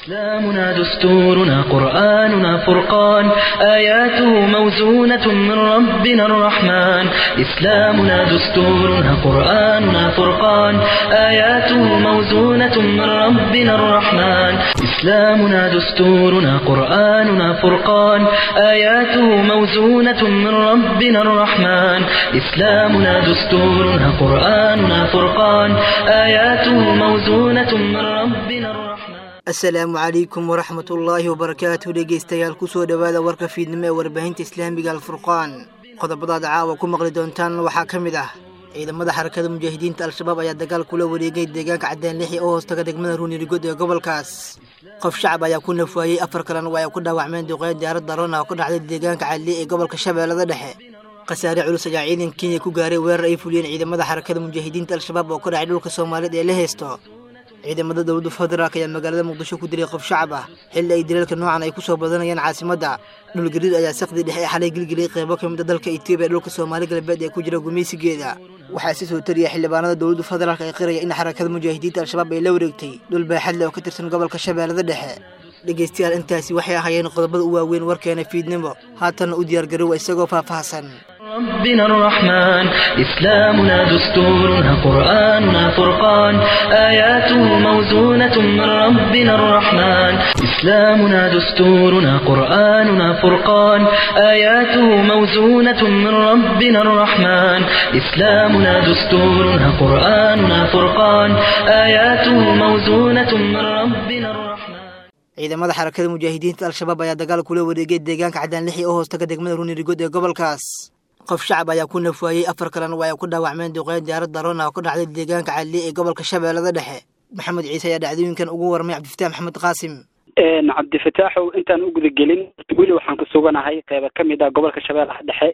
إسلامنا دستورنا قرآننا فرقان آياته موزونة من ربنا الرحمن إسلامنا دستورنا قرآننا فرقان آياته موزونة من ربنا الرحمن إسلامنا دستورنا قرآننا فرقان آياته موزونة من ربنا الرحمن إسلامنا دستورنا قرآننا فرقان آياته موزونة من ربنا الرحمن asalaamu calaykum waraxmatullaahi wabarakaatu dhegeystayaal kusoo dhowaada warka fiidnimo ee warbaahinta islaamiga alfurqaan qodobadaad caawa ku maqli doontaan waxaa ka mid ah ciidamada xarakada mujaahidiinta al-shabaab ayaa dagaal kula wareegay deegaanka caddaan lixi oo hoostaga degmada ruunirigod ee gobolkaas qof shacab ayaa ku nafwaayey afar kalena waa ay ku dhaawacmeen duqeyn diyaarad daroon ah oo ka dhacday deegaanka cadli ee gobolka shabeellada dhexe khasaare culus ayaa ciidanka kenya ku gaaray weerar ay fuliyeen ciidamada xarakada mujaahidiinta al-shabaab oo ka dhacay dhulka soomaalida ee la heysto ciidamada dowladda federaalk ayaa magaalada muqdisho ku dilay qof shacab ah xilli ay dilalka noocan ay ku soo badanayaan caasimadda dhulgariir ayaa sakdii dhexe ee xalay gelgeliyay qeybo ka mid a dalka etoobiya dhulka soomaali galbeed ee ku jira gumaysigeeda waxaa si soo tariya xildhibaanada dowladda federaalk ay qiraya in xarakada mujaahidiinta al-shabaab ay la wareegtay dhul baaxad leh oo ka tirsan gobolka shabeellada dhexe dhegeystayaal intaasi waxay ahaayeen qodobada u waaweyn warkeena fiidnimo haatanna u diyaargarowa isagoo faahfaahsan ربنا الرحمن إسلامنا دستورنا قرآننا فرقان آياته موزونة من ربنا الرحمن إسلامنا دستورنا قرآننا فرقان آياته موزونة من ربنا الرحمن إسلامنا دستورنا قرآننا فرقان آياته موزونة من ربنا الرحمن ciidamada xarakada mujaahidiinta al-shabaab ayaa dagaal kula wareegay deegaanka caddaan lixi oo hoostaga degmada ruunirigod ee gobolkaas qof shacab ayaa ku nafwaayey afar kalena waa ay ku dhaawacmeen duqeyn diyaarad daroon ah oo ka dhacday deegaanka cadli ee gobolka shabeellada dhexe maxamed ciise ayaa dhacdooyinkan ugu warmay cabdifataax maxamed qaasim cabdifataaxow intaan u gudagelin weli waxaan ku suganahay qeyba ka mid ah gobolka shabeellaha dhexe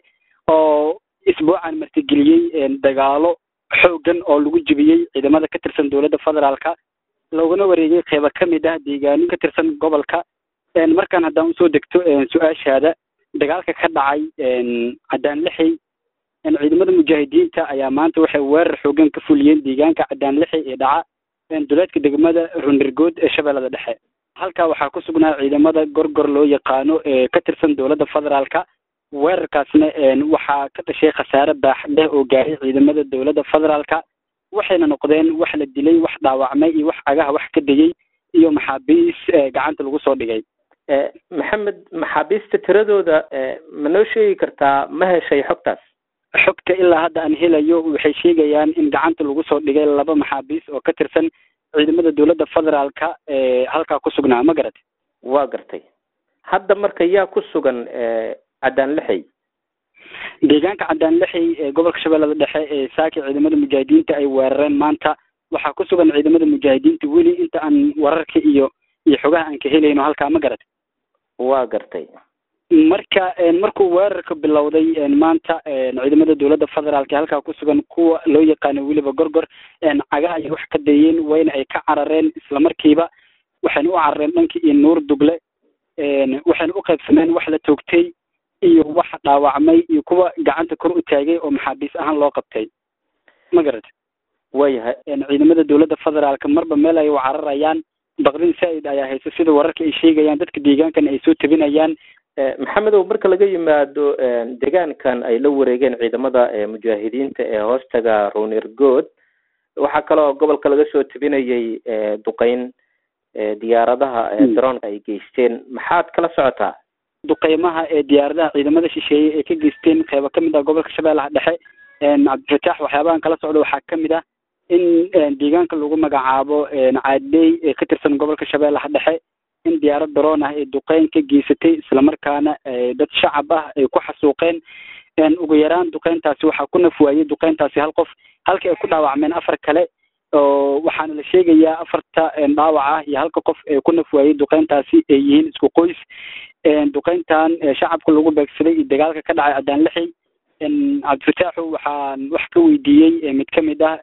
oo isbuucan martigeliyey dagaalo xoogan oo lagu jebiyey ciidamada ka tirsan dowladda federaalka loogana wareegay qeyba ka mid ah deegaano ka tirsan gobolka markaan haddaan usoo degto su-aashaada dagaalka ka dhacay caddaan lixi ciidamada mujaahidiinta ayaa maanta waxay weerar xoogan ka fuliyeen deegaanka caddaan lixi ee dhaca duleedka degmada runirgood ee shabeellada dhexe halkaa waxaa ku sugnaa ciidamada gorgor loo yaqaano ee ka tirsan dowladda federaalka weerarkaasna waxaa ka dhashay khasaare baaxdeh oo gaaray ciidamada dowladda federaalka waxayna noqdeen wax la dilay wax dhaawacmay iyo wax cagaha wax ka degay iyo maxaabiis gacanta lagu soo dhigay maxamed maxaabiista tiradooda ma noo sheegi kartaa ma heshay xogtaas xogta ilaa hadda aan helayo waxay sheegayaan in gacanta lagu soo dhigay laba maxaabiis oo ka tirsan ciidamada dowladda federaalka ee halkaa ku sugnaa ma garat waa gartay hadda marka yaa ku sugan caddaan lixey deegaanka caddaan lixey ee gobolka shabeellada dhexe ee saaki ciidamada mujaahidiinta ay weerareen maanta waxaa ku sugan ciidamada mujaahidiinta weli inta aan wararka iyo iyo xogaha aan ka helayno halkaa ma garat waa gartay marka markuu weerarka bilowday maanta ciidamada dowladda federaalka halkaa ku sugan kuwa loo yaqaano weliba gorgor cagaha ay wax ka dayeen wayna ay ka carareen islamarkiiba waxayna u carareen dhankii iyo nuur dugle waxayna u qaybsameen wax la toogtay iyo wax dhaawacmay iyo kuwa gacanta kor u taagay oo maxaabiis ahaan loo qabtay ma garat waayahay ciidamada dowladda federaalka marba meel ay u cararayaan baqdin saa-id ayaa hayso sida wararka ay sheegayaan dadka deegaankana ay soo tabinayaan maxamedow marka laga yimaado deegaankan ay la wareegeen ciidamada mujaahidiinta ee hoostaga ruunirgood waxaa kaloo gobolka laga soo tabinayay duqeyn diyaaradaha daroonka ay geysteen maxaad kala socotaa duqeymaha ee diyaaradaha ciidamada shisheeye ee ka geysteen qeyba ka mid ah gobolka shabeellaha dhexe cabdifataax waxyaabahan kala socda waxaa ka mid ah in deegaanka lagu magacaabo caadey ee ka tirsan gobolka shabeellaha dhexe in diyaarad daroon ah ee duqeyn ka geysatay islamarkaana dad shacab ah ay ku xasuuqeen ugu yaraan duqeyntaasi waxaa ku nafwaayey duqeyntaasi hal qof halka ay ku dhaawacmeen afar kale oo waxaana la sheegayaa afarta dhaawac ah iyo halka qof ee ku nafwaayey duqeyntaasi ay yihiin isku qoys duqeyntan shacabka lagu beegsaday iyo dagaalka ka dhacay caddaan lixi cabdifataaxu waxaan wax ka weydiiyey mid ka mid ah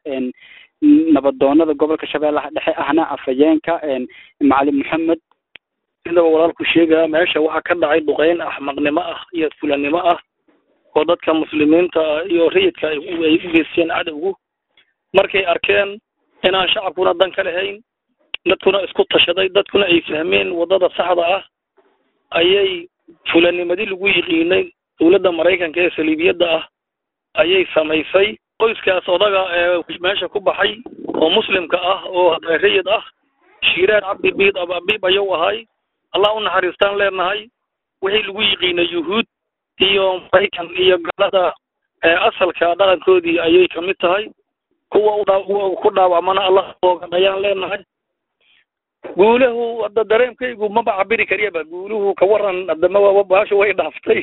nabadoonada gobolka shabeellaha dhexe ahna afhayeenka macalin maxamed sidaba walaalku sheegaya meesha waxaa ka dhacay duqeyn axmaqnimo ah iyo fulanimo ah oo dadka muslimiinta ah iyo rayidka ay u geysteen cadowgu markay arkeen inaan shacabkuna dan ka lahayn dadkuna isku tashaday dadkuna ay fahmeen waddada saxda ah ayay fulanimadii lagu yiqiinay dowladda maraykanka ee saliibiyadda ah ayay samaysay qoyskaas odaga ee meesha ku baxay oo muslimka ah oo rayid ah shiiraan cabdi biid ababiib ayuu ahay allah u naxariistaan leenahay wixii lagu yiqiinay yuhuud iyo maraykan iyo galada asalka dhaqankoodii ayay kamid tahay kuwa ku dhaawacmana allah oogan ayaan leenahay guulahu hadda dareemkaygu maba cabiri kariyaba guuluhu ka waran hadama baasha way dhaaftay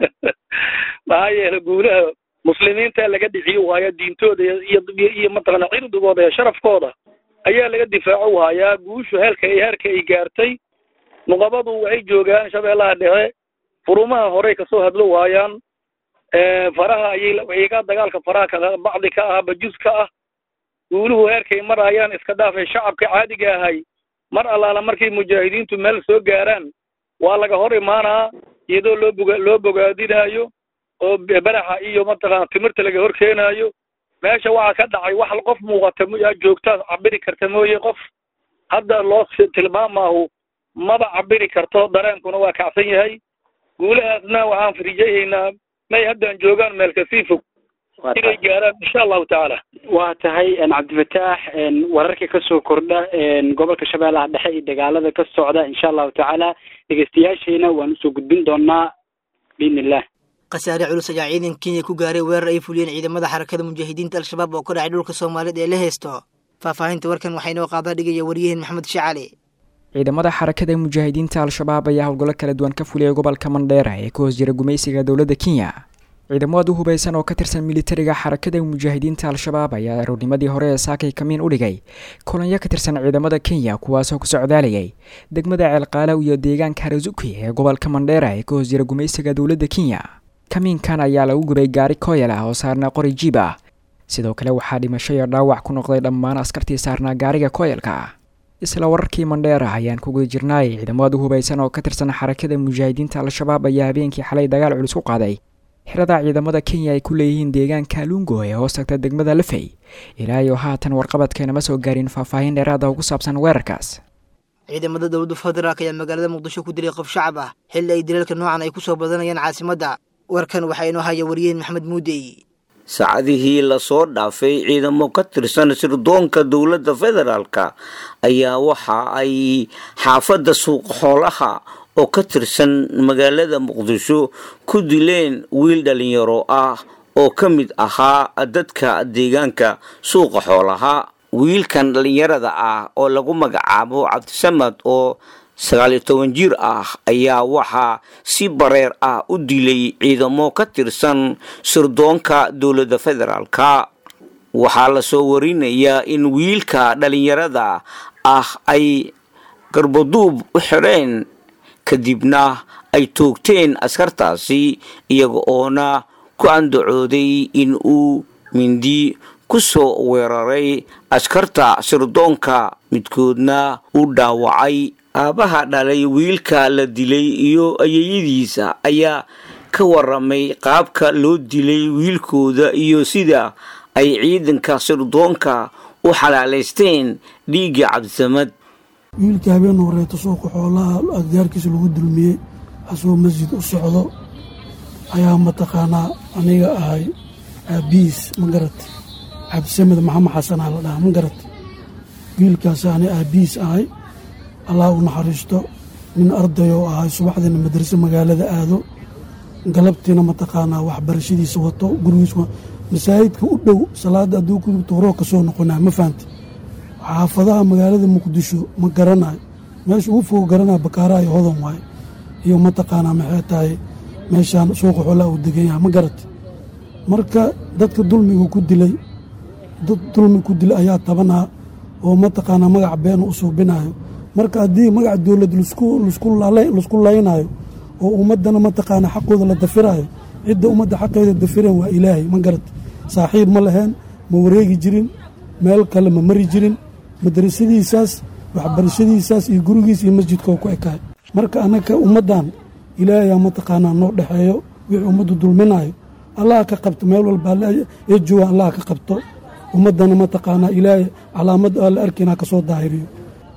maxaa yeele guulaha muslimiinta laga dhiciyo waaya diintooda iyo iyo mataqana cirdigooda iyo sharafkooda ayaa laga difaaco hayaa guushu heelka iyo heerka ay gaartay nuqabadu waxay joogaan shabeellaha dhexe furumaha horey kasoo hadlo waayaan faraha ayay iyagaa dagaalka faraha ka bacdi ka ah bajus ka ah guuluhu heerkay marayaan iska dhaafay shacabka caadiga ahay mar allaala markay mujaahidiintu meel soo gaaraan waa laga hor imaanaa iyadoo loo boga loo bogaadinaayo oo baraxa iyo mataqana timirta laga hor keenaayo meesha waxaa ka dhacay wax qof muuqata joogtaa cabiri karta mooye qof hadda loo tilmaamaahu maba cabiri karto dareenkuna waa kacsan yahay guulahaasna waxaan firijayaynaa may haddaan joogaan meel kasii fog inay gaaraan insha allahu tacaala waa tahay cabdifataax wararka kasoo kordha gobolka shabeellaha dhexe iyo dagaalada ka socda insha allahu tacaala dhegeystayaashayna waan usoo gudbin doonaa biidn illah khasaare culus ayaa ciidanka kenya ku gaaray weerar ay fuliyeen ciidamada xarakada mujaahidiinta al-shabaab oo ka dhacay dhulka soomaalida ee la heysto faahfaahinta warkan waxaa inoo qaada dhigaya waryaheen maxamed shacali ciidamada xarakada mujaahidiinta al-shabaab ayaa howlgallo kala duwan ka fuliyay gobolka mandheera ee ka hoos jira gumaysiga dowladda kenya ciidamada u hubaysan oo ka tirsan militariga xarakada mujaahidiinta al-shabaab ayaa aroornimadii hore ee saakay kamiin u dhigay kolonyo ka tirsan ciidamada kenya kuwaasoo ku socdaalayay degmada ceelqaalow iyo deegaanka harazuki ee gobolka mandheera ee ka hoos jira gumaysiga dowladda kenya kamiinkan ayaa lagu gubay gaari kooyal ah oo saarnaa qori jiib ah sidoo kale waxaa dhimasho iyo dhaawac ku noqday dhammaan askartii saarnaa gaariga kooyalka ah isla wararkii mandheera ayaan ku guda jirnaay ciidamada u hubaysan oo ka tirsan xarakada mujaahidiinta al-shabaab ayaa habeenkii xalay dagaal culus ku qaaday xirada ciidamada kenya ay ku leeyihiin deegaanka lungo ee hoos tagta degmada lafey ilaa iyo haatan warqabadkeenama soo gaarin faahfaahin dheeraada oo ku saabsan weerarkaas ciidamada dowladda federaalk ayaa magaalada muqdisho ku dilay qof shacab ah xilli ay dilalka noocan ay ku soo badanayaan caasimadda warkan waxaa inoo haya wariyeen maxamed muudey saacadihii lasoo dhaafay ciidamo ka tirsan sirdoonka dowladda federaalka ayaa waxa ay xaafadda suuq xoolaha oo ka tirsan magaalada muqdisho ku dileen wiil dhalinyaro ah oo ka mid ahaa dadka deegaanka suuqa xoolaha wiilkan dhalinyarada ah oo lagu magacaabo cabdisamad oo sagaaliyo toban jir ah ayaa waxaa si bareer ah u dilay ciidamo ka tirsan sirdoonka dowladda federaalka waxaa lasoo warinayaa in wiilka dhalinyarada ah ay garbaduub u xidheen kadibna ay toogteen askartaasi iyaga oona ku andacooday in uu mindi ku soo weeraray askarta sirdoonka midkoodna u dhaawacay aabbaha dhalay wiilka la dilay iyo ayayadiisa ayaa ka waramay qaabka loo dilay wiilkooda iyo sida ay ciidanka sirdoonka u xalaalaysteen dhiigga cabdisamad wiilka habeen horeeto suuqa xoolaha aggaarkiisa lagu dulmiyey asagoo masjid u socdo ayaa mataqaanaa aniga ahay aabiis ma garata cabdisamed maxamed xasanaa la dhahaa ma garata wiilkaas ani aabiis ahay allah u naxariisto nin ardayoo ahay subaxdiina madrase magaalada aado galabtiina mataqaanaa waxbarashadiisa wato gurigiis masaajidka u dhow salaada hadduu ku tuuroo ka soo noqonaa ma fahamti xaafadaha magaalada muqdisho ma garanayo meesha ugu fogo garanaya bakaaraha iyo hodan waaye iyo mataqaanaa maxay tahay meeshaan suuqa xoolaha uu degan yahay ma garata marka dadka dulmiga ku dilay dad dulmi ku dilay ayaa tabanaa oo mataqaanaa magac beena u suubinayo marka haddii magac dowlad laisku laynayo oo ummadana mataqaanaa xaqooda la dafirayo cidda ummadda xaqeeda dafireen waa ilaahay ma garata saaxiib ma laheen ma wareegi jirin meel kale ma mari jirin madrasadiisaas waxbarashadiisaas iyo gurigiis iyo masjidkoo ku ekaay marka anaka ummaddan ilaahayaa mataqaanaa noo dhexeeyo wixii ummaddu dulminayo allaha ka qabto meel walba ee jooga allaha ka qabto ummaddana mataqaanaa ilaahay calaamad aan la arkaynaa ka soo daahiriyo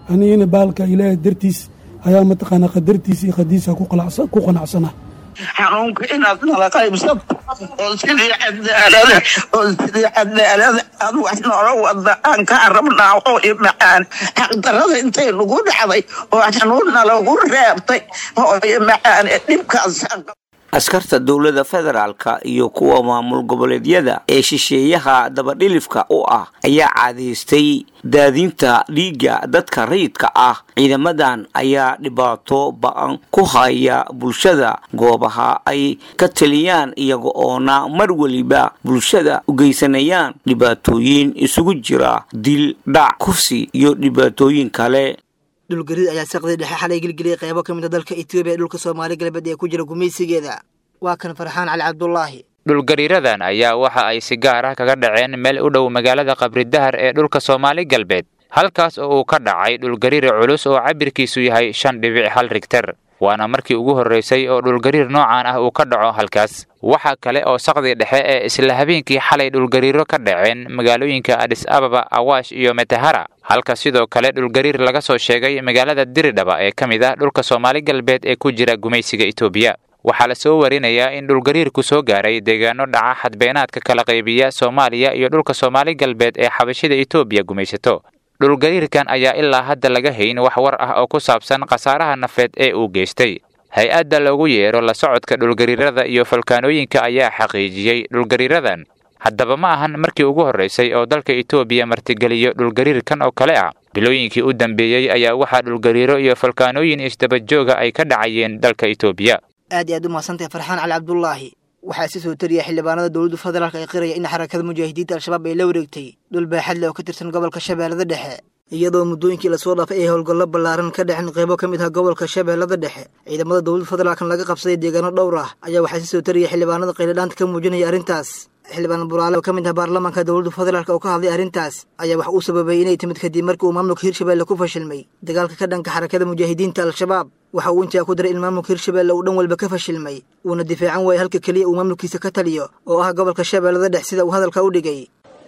anigana baalka ilaahay dartiis ayaa mataqaanaa qadartiisa iyo qadiisa ku qanacsana xanuunka inaad nala qaybsato oo sidii cadaalada oo sidii cadaalada aad wax noola wada aan kaa rabnaa oo i macaan xaqdarada intay nagu dhacday oo xanuun nalagu reebtay oo i macaan dhibkaas askarta dowladda federaalka iyo kuwa maamul goboleedyada ee shisheeyaha dabadhilifka u ah ayaa caadaystay daadinta dhiigga dadka rayidka ah ciidamadan ayaa dhibaato ba-an ku haya bulshada goobaha ay ka taliyaan iyaga oona mar weliba bulshada u geysanayaan dhibaatooyin isugu jira dil dhac kufsi iyo dhibaatooyin kale dhulgariid ayaa saqdii dhexe xalay gelgeliyay qaybo ka mid a dalka etoobiya ee dhulka soomaali galbeed ee ku jira gumaysigeeda waa kan farxaan cali cabdulaahi dhulgariiradan ayaa waxa ay si gaar ah kaga dhaceen meel u dhow magaalada qabridahar ee dhulka soomaali galbeed halkaas oo uu ka dhacay dhulgariir culus oo cabirkiisu yahay shan dhibic hal rigter waana markii ugu horraysay oo dhulgariir noocan ah uu ka dhaco halkaas waxaa kale oo saqdii dhexe ee isla habeenkii xalay dhulgariiro ka dhaceen magaalooyinka adis ababa awaash iyo metahara halka sidoo kale dhulgariir laga soo sheegay magaalada diridhaba ee ka mid ah dhulka soomaali galbeed ee ku jira gumaysiga etoobiya waxaa la soo warinayaa in dhulgariirku soo gaaray deegaano dhaca xadbeenaadka kala qaybiya soomaaliya iyo dhulka soomaali galbeed ee xabashida etoobiya gumaysato dhulgariirkan ayaa ilaa hadda laga hayn wax war ah oo ku saabsan khasaaraha nafeed ee uu geystay hay-adda loogu yeero la socodka dhulgariirada iyo falkaanooyinka ayaa xaqiijiyey dhulgariiradan haddaba ma ahan markii ugu horraysay oo dalka etoobiya martigeliyo dhulgariirkan oo kale ah bilooyinkii u dambeeyey ayaa waxaa dhulgariiro iyo falkaanooyin isdabajooga ay ka dhacayeen dalka etoobiya aad iyo aad u mahadsantahay farxaan cali cabdulaahi waxaa si soo tariya xildhibaanada dowladda federaalka ay qiraya in xarakada mujaahidiinta al-shabaab ay la wareegtay dhul baaxad leh oo ka tirsan gobolka shabeellada dhexe iyadoo muddooyinkii lasoo dhaafay ay howlgallo ballaaran ka dhexin qaybo ka mid ah gobolka shabeellada dhexe ciidamada dowladda federaalkan laga qabsaday deegaano dhowr ah ayaa waxaa si soo tariya xildhibaanada qayladhaanta ka muujinaya arrintaas xildhibaan buraale oo ka mid ah baarlamaanka dowladda federaalk oo ka hadlay arrintaas ayaa wax uu sababay inay timid kadib markii uu maamulka hirshabelle ku fashilmay dagaalka ka dhanka xarakada mujaahidiinta al-shabaab waxa uu intaa ku daray in maamulka hirshabelle uu dhan walba ka fashilmay uuna difaacan waayay halka keliya uu maamulkiisa ka taliyo oo ah gobolka shabeellada dhex sida uu hadalka u dhigay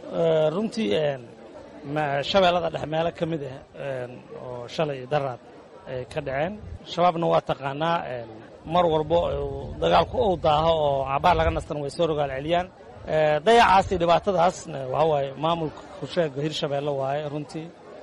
runtii shabeellada dhex meelo ka mid ah oo shalay daraad ay ka dhaceen shabaabna waa taqaanaa mar walbo dagaalku uu daaho oo cabaar laga nastan way soo rogaal celiyaan dayacaas iyo dhibaatadaasna waxaa waaye maamulka kusheega hirshabeelle waaye runtii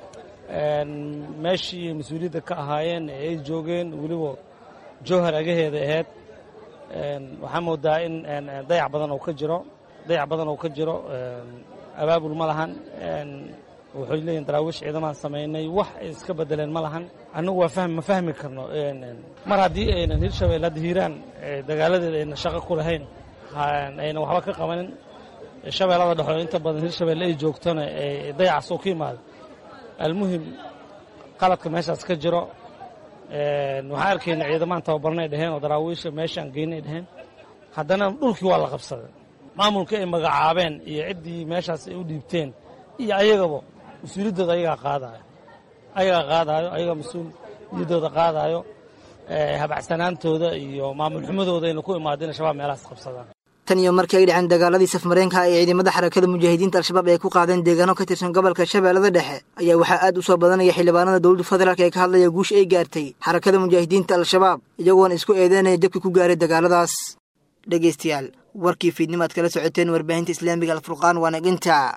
meeshii mas-uuliyadda ka ahaayeen ee ay joogeen weliba jowhar agaheeda ahayd waxaa moodaa in dayac badan oo ka jiro dayac badan oo ka jiro abaabul ma lahan waxay leeyihin daraawiish ciidamaan samaynay wax ay iska bedeleen ma lahan annagu waa fahmi ma fahmi karno mar haddii aynan hirshabelle hadda hiiraan dagaaladeeda aynan shaqo ku lahayn aynan waxba ka qabanin shabeellada dhexoo inta badan hirshabelle ay joogtona dayacaas oo ka yimaado almuhim qaladka meeshaas ka jiro waxaan arkayna ciidamaan tababarnay dheheen oo daraawiisha meeshaan geynay dheheen haddana dhulkii waa la qabsaday maamulkii ay magacaabeen iyo ciddii meeshaas ay u dhiibteen iyo ayagaba mas-uuliyaddooda ayagaa qaadaayo ayagaa qaadaayo ayagaa mas-uuliyaddooda qaadaayo habacsanaantooda iyo maamul xumadooda ayna ku imaado inay shabaab meelahaas qabsadaan tan iyo markii ay dhaceen dagaaladii safmareenka ee ciidamada xarakada mujaahidiinta al-shabaab ay ku qaadeen deegaano ka tirsan gobolka shabeellada dhexe ayaa waxaa aad u soo badanaya xildhibaanada dowladda federaalk ee ka hadlaya guusha ay gaartay xarakada mujaahidiinta al-shabaab iyagoona isku eedeynaya jabkii ku gaaray dagaaladaas dhegaystayaal warkii fiidnimaad kala socoteen warbaahinta islaamiga alfurqaan waa naginta